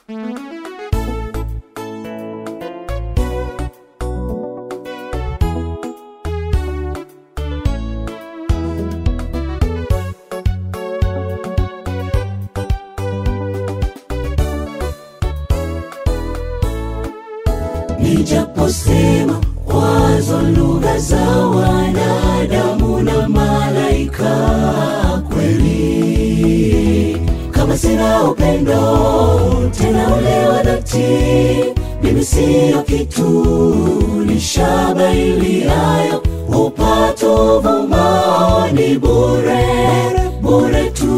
nijaposema kwazo lugha za wanadamu na malaika kweli kama sina upendo tena ule wa dhati mimi siyo kitu ni shaba iliayo upato vumao ni bure bure tu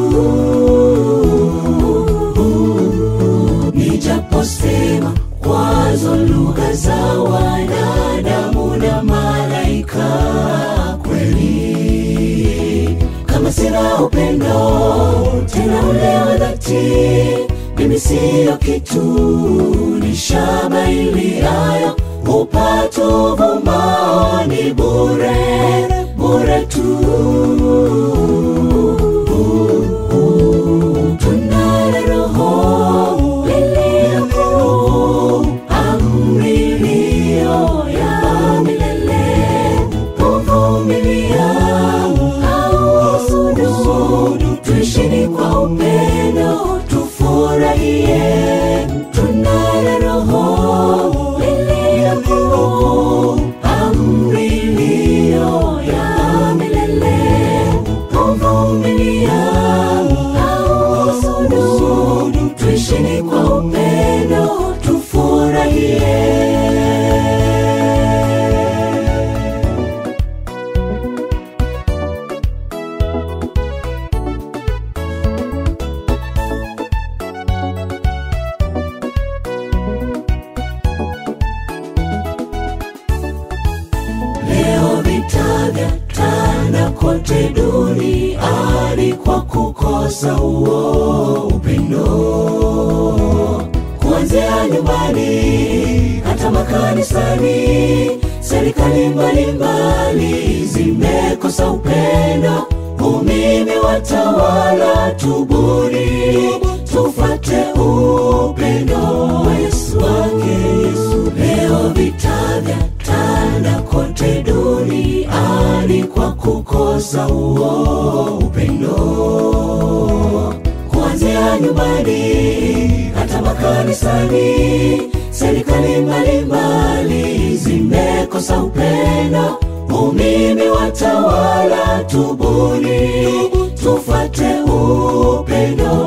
nijaposema kwazo lugha za wanadamu na malaika kweli kama sina upendo tena ule wa dhati mimi siyo kitu ni shaba iliayo upato vumao ni bure bure tu tunayo roho liliyo amri iliyo ya milele kuvumilia au husudu tuishini kwa upendo tufurahie tunayo roho liliyo amri iliyo ya milele kuvumilia au husudu tuishini kwa upendo tufurahie Leo vita vya tanda kote duniani kwa kukosa huo upendo, kuanzia nyumbani hata makanisani. Serikali mbalimbali zimekosa upendo, umimi watawala. Tubuni, tufate upendo wa Yesu wake Yesu. Leo vita vya tanda kote duniani kwa kukosa huo upendo, kuanzia nyumbani hata makanisani. Serikali mbalimbali zimekosa upendo, umimi watawala. Tubuni, tufate upendo